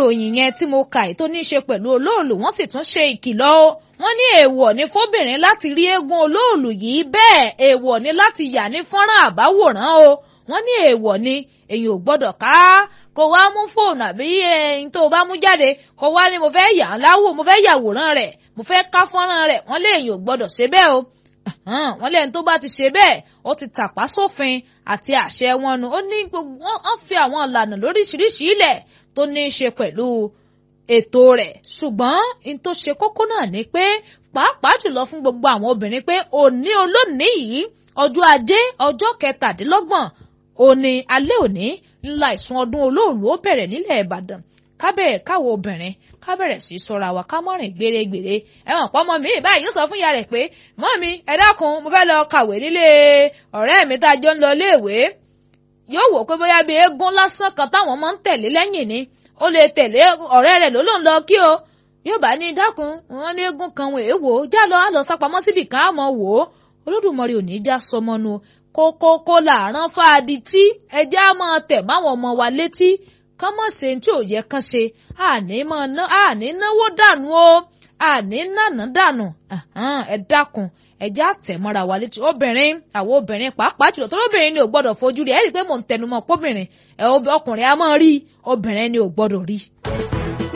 ìròyìn yẹn tí mo kà tó ní í ṣe pẹ̀lú olóòlù wọ́n sì tún ṣe ìkìlọ̀ o wọ́n ní èèwọ̀ ní fóbìnrin láti rí eégún olóòlù yìí bẹ́ẹ̀ èèwọ̀ ní láti yà ní fọ́nrán àbáwòrán o wọ́n ní èèwọ̀ ni èyí ò gbọ́dọ̀ ká kó wá mú fóònù àbí ẹyin tó o bá mú jáde kó wá ní mo fẹ́ yà á láwò mo fẹ́ yàwòrán rẹ̀ mo fẹ́ ká fọ́nrán rẹ̀ wọ́n lé èyí ò gbọ́dọ̀ ṣe bẹ́ẹ̀ o wọ́n lẹ́yìn tó bá ti ṣe bẹ́ẹ̀ ó ti tàpá sófin àti àṣẹ wọn nu ó ní gbogbo wọ́n fi àwọn ìlànà lóríṣiríṣi ilẹ̀ tó ní í ṣe pẹ̀lú ètò rẹ̀ ṣùgbọ́n n tó ṣe kókó náà ni pé pàápàá jùlọ fún gbogbo àwọn obìnrin pé òní olónìí yìí ọjọ́ ajé ọjọ́ kẹtàdínlọ́gbọ̀n òní alẹ́ òní ńlá ìsun ọdún olóòlù ó bẹ̀rẹ̀ nílẹ̀ ìbàdàn kábẹ̀rẹ̀ káwọ obìnrin kábẹ̀rẹ̀ sí sọ́ra wa ká mọ́rin gbèrègbèrè ẹ̀wọ̀n pọ́nmọ́ mi báyìí yóò sọ fún ìyá rẹ̀ pé mọ́ mi ẹ dákun mo fẹ́ lọ kàwé nílé ọ̀rẹ́ mi tá a jọ ń lọ léèwé yóò wò pé bóyá bí eégún lásán kan táwọn máa ń tẹ̀lé lẹ́yìn ni ó lè tẹ̀lé ọ̀rẹ́ rẹ̀ ló ló ń lọ kí o yóò bá ní dákun wọn ní eégún kan wọn èèwò já lọ á lọ sápamọ́ síbì kan á mọ̀ wò ó olódùmarè ò ní já sọmọnu kókókó làárọ̀ fáadì tí ẹjẹ́ á máa tẹ̀ máwọn ọmọ wa létí kán mọ̀ ṣe tí ò yẹ kán ṣe àní máa ná àní náwó dànù o àní nànà dànù ẹ dákun ẹjẹ́ àtẹ̀mọ́ra wa létí obìnrin àwọn obìnrin pàápàá jùlọ tó lóbìnrin ni ò gbọ́dọ̀ fojú rí ẹ rí i pé mò ń tẹnumọ́ pọ́bìnrin ẹ ọkùnrin á máa rí obìnrin ni ò gbọ́dọ̀ rí.